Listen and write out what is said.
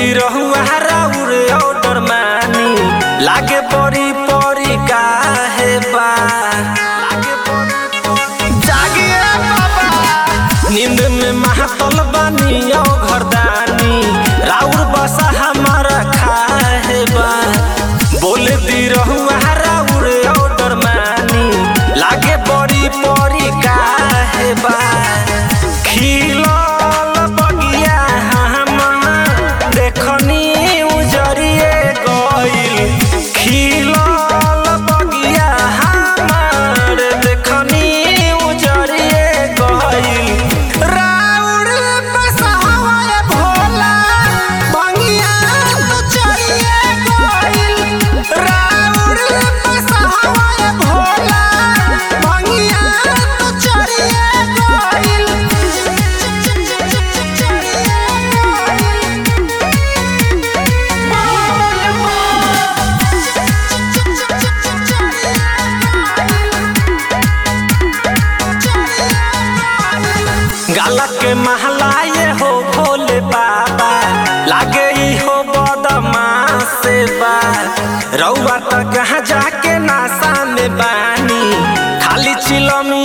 दी रहुआ राउर ऑर्डर मानी लागे बड़ी परी काहे बा लागे बड़ी जागिए बाबा नींद में महातल बानी औ घरदानी राउर बसा हमारा खाए बा बोल दी रहुआ राउर ऑर्डर मानी लागे बड़ी परी काहे बा खिलल बगिया हमर देखनी उजरिए गइल खिलल बगिया हमर देखनी उजरिए गइल राउर बसहाए भोला बगिया तो चढ़िए गइल राउर बसहाए भोला बगिया तो चढ़िए गइल गाला के महला ये हो भोले बाबा लागे ई हो बदमाश से बा रउआ त कहाँ जाके नासा में बानी खाली चिलमी